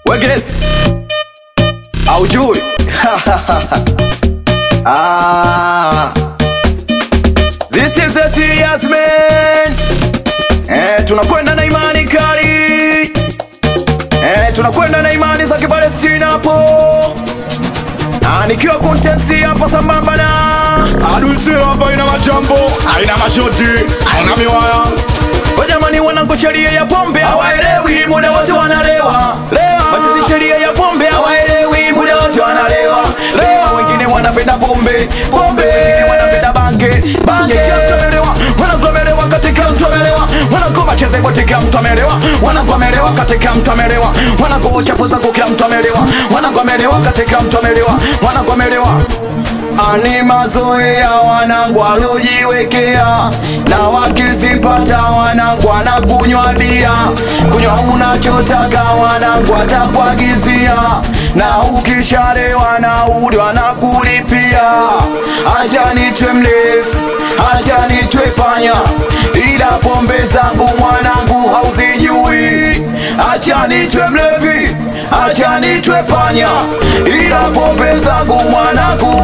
Wegres aujui ah. This is a serious man eh, tunakwenda na imani kali eh, tunakwenda na imani za Kipalestina hapo Ah, nikiwa contensi hapa sambamba na Harusi hapa ina majambo, haina mashoti, haina miwaya. Wajamani wanangu sheria ya pombe hawaelewi, muda wote wanalewa. Lewa. Wachizi sheria ya pombe hawaelewi, muda wote wanalewa. Lewa. Wengine wanapenda pombe, pombe. Wengine wanapenda bange, bange. Kila mtu amelewa, wanangu amelewa katika mtu amelewa. Wanangu macheze wote kila mtu amelewa. Wanangu amelewa katika mtu amelewa. Wanangu uchafu zangu kila mtu amelewa. Wanangu amelewa katika mtu amelewa. Wanangu amelewa. Ani mazoea wanangu alojiwekea, na wakizipata wanangu anakunywa bia, kunywa unachotaka wanangu atakuagizia, na ukishalewa na udi wanakulipia. Acha nitwe mlevi, acha nitwe panya, ila pombe zangu mwanangu hauzijui. Acha nitwe mlevi, acha nitwe panya, ila pombe zangu mwanangu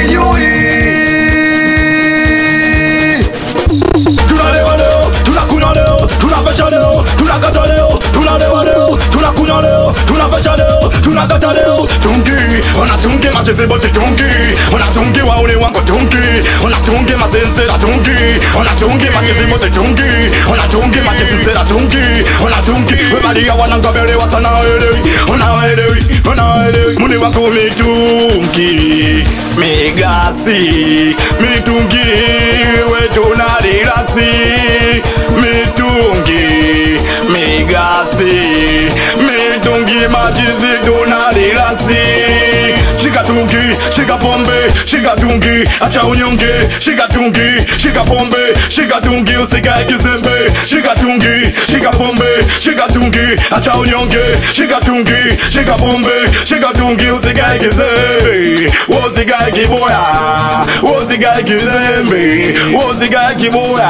hauzijui. Tunalewa leo, tunakunywa leo, tunavesha leo, tunakata leo, tunalewa leo, tunakunywa leo, tunavesha leo, tunakata leo. Tungi, ona tungi macheze bote tungi, ona tungi waone wangu tungi, ona tungi mazenzera tungi, ona tungi macheze bote tungi, ona tungi macheze tungi, ona tungi webalia wanangabelewa sana elewi, ona elewi, ona elewi, muni wako mitungi, migasi, mitungi wetu na relaxi, mitungi, migasi, mitungi majizi tuna relaxi. Shika tungi, shika pombe, shika tungi, acha unyonge, shika tungi, shika pombe, shika tungi, usikae kizembe, shika tungi, shika pombe, shika tungi, acha unyonge, shika tungi, shika pombe, shika tungi, usikae kizembe, usikae kiboya, usikae kizembe, usikae kiboya.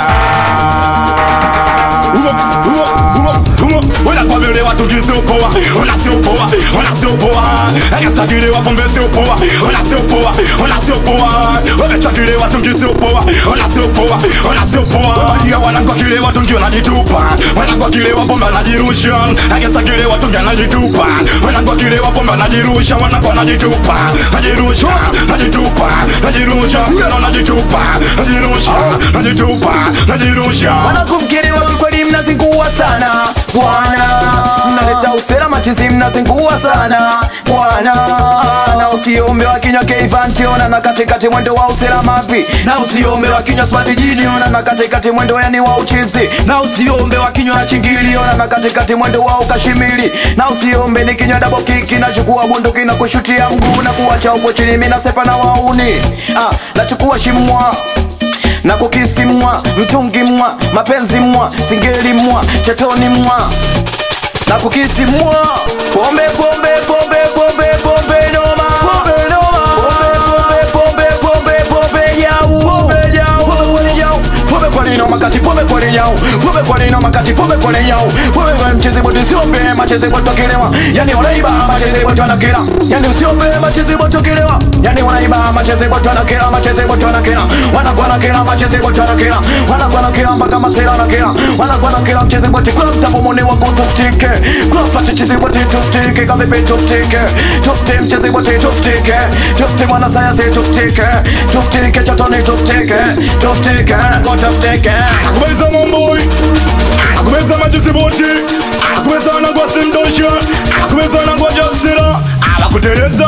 Unakwamelewa tukisiopoa, unasiopoa, unasiopoa, akasajiliwa pombe siopoa, unasiopoa, unasiopoa, wamechakiliwa tukisiopoa, unasiopoa, unasiopoa, badia wanangokilewa tungi wanajitupa, wanangokilewa pombe wanajirusha, akasajiliwa tungi anajitupa, wanangokilewa pombe wanajirusha, wanango wanajitupa, najirusha, najitupa, najirusha, kana najitupa, najirusha, najitupa, najirusha. Wanakumkelewa kikweli, mnazingua sana bwana, mnaleta usera machizi, mnazingua sana bwana, na usiombe wa kinywa keivanti, ona na katikati mwendo wa usera mavi, na usiombe wa kinywa smart jini, ona na katikati mwendo yani wa uchizi, na usiombe wa kinywa na chingili, ona na katikati mwendo wa ukashimili, na usiombe ni kinywa double kick, nachukua bunduki na kushutia mguu na kuacha upo chini, mimi nasepa na wauni, ah, nachukua shimwa na kukisi mwa mtungi mwa mapenzi mwa singeli mwa chetoni mwa na kukisi mwa pombe pombe pombe pombe pombe noma pombe noma pombe pombe pombe pombe jau pombe jau pombe jau pombe kwa nini noma kati pombe kwa nini jau pombe kwa nini noma kati pombe kwa nini jau pombe kwa mcheze bote siombe macheze bote kilewa yani wanaiba macheze bote wanakila yani usiombe macheze bote kilewa yani wanaiba macheze bote wanakila macheze bote wanakila wanakuwa na kila macheze bote wanakila wanakuwa na kila mpaka masera na kila wanakuwa na kila mcheze bote kwa mtambo mone wangu tufike kwa flat cheze bote tufike kama vipi tufike tufike mcheze bote tufike tufike mwana sayansi tufike tufike chatoni tufike tufike kwa tufike Anakumeza momboi Anakumeza majizi boti Anakumeza anagwasi mdosha Anakumeza anagwaja sila Anakuteleza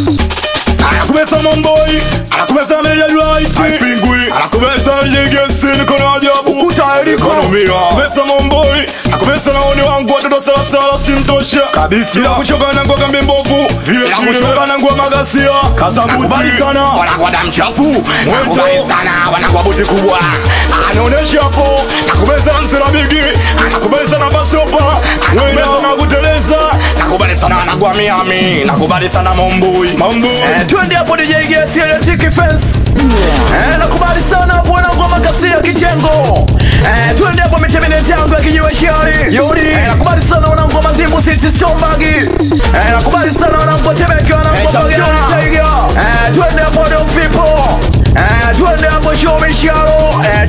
Anakumeza momboi Anakumeza meja right Pingwi Anakumeza yegesi nikono ajabu ukuta eliko Ekonomia Anakumeza momboi Anakumeza naoni wangu watoto sala sala simtosha Kabisa. Bila kuchoka na ngoga mbembovu Bila kuchoka na nguo magasia Kasabuti Nakubali sana wanakuwa damu chafu, nakubali sana wanakuwa buti kubwa. anaonesha hapo nakubeza msela bigi anakubali sana basopa anakubali sana kuteleza Nakubali sana wanakuwa Miami, nakubali sana Mombui. mambo Eh, twende hapo DJ Gesi Electric Fence. Eh, nakubali sana bwana ngoma kasi ya kitengo. Eh, twende hapo mitemineti yangu ya kijiwe shari. Yuri. Eh, nakubali sana wana ngoma zimbu City Stomagi.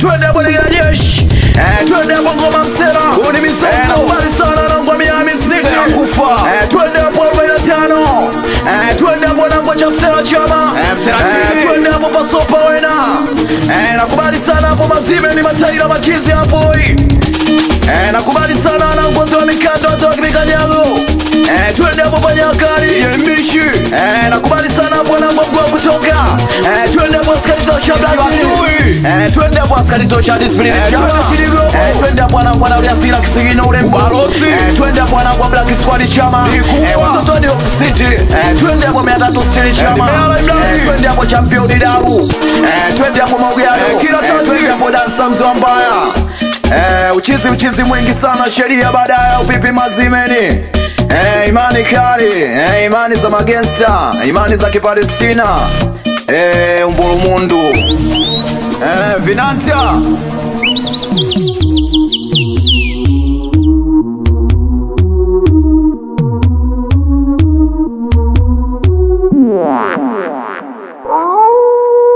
twende hapo ndege la jeshi eh, twende hapo ngoma msela huu ni misoso eh, nakubali sana nangwa Miami City nakufa eh, twende hapo 45 eh, twende hapo nangwa cha msela chama Eh, Msela eh, TV. twende hapo pasopa wena eh, nakubali sana hapo mazime ni mataira machizi hapo Eh, nakubali sana na ngozi wa mikando hata wakimikanyago eh, twende hapo panyakari yembishi eh, nakubali sana bwana mgongo wa kutoka eh, twende hapo askari tosha Brazil eh, twende hapo askari tosha discipline eh, eh, twende hapo bwana bwana uliasira kisigino ule Ubarosi. eh, twende hapo bwana kwa black squad chama Nikubwa. eh, watoto ni City eh, twende hapo 360 chama Nimeala Ibrahim. eh, twende hapo champion Daru eh, twende hapo Maugano Eh, kila tati. twende hapo dansa mzwa mbaya Eh, uchizi uchizi mwingi sana sheria baadaye upipi mazimeni eh, imani kali eh, imani za magengsta imani za kipalestina eh, umbulumundu eh, vinanta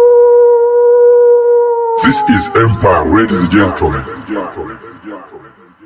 This is Empire, ladies and gentlemen.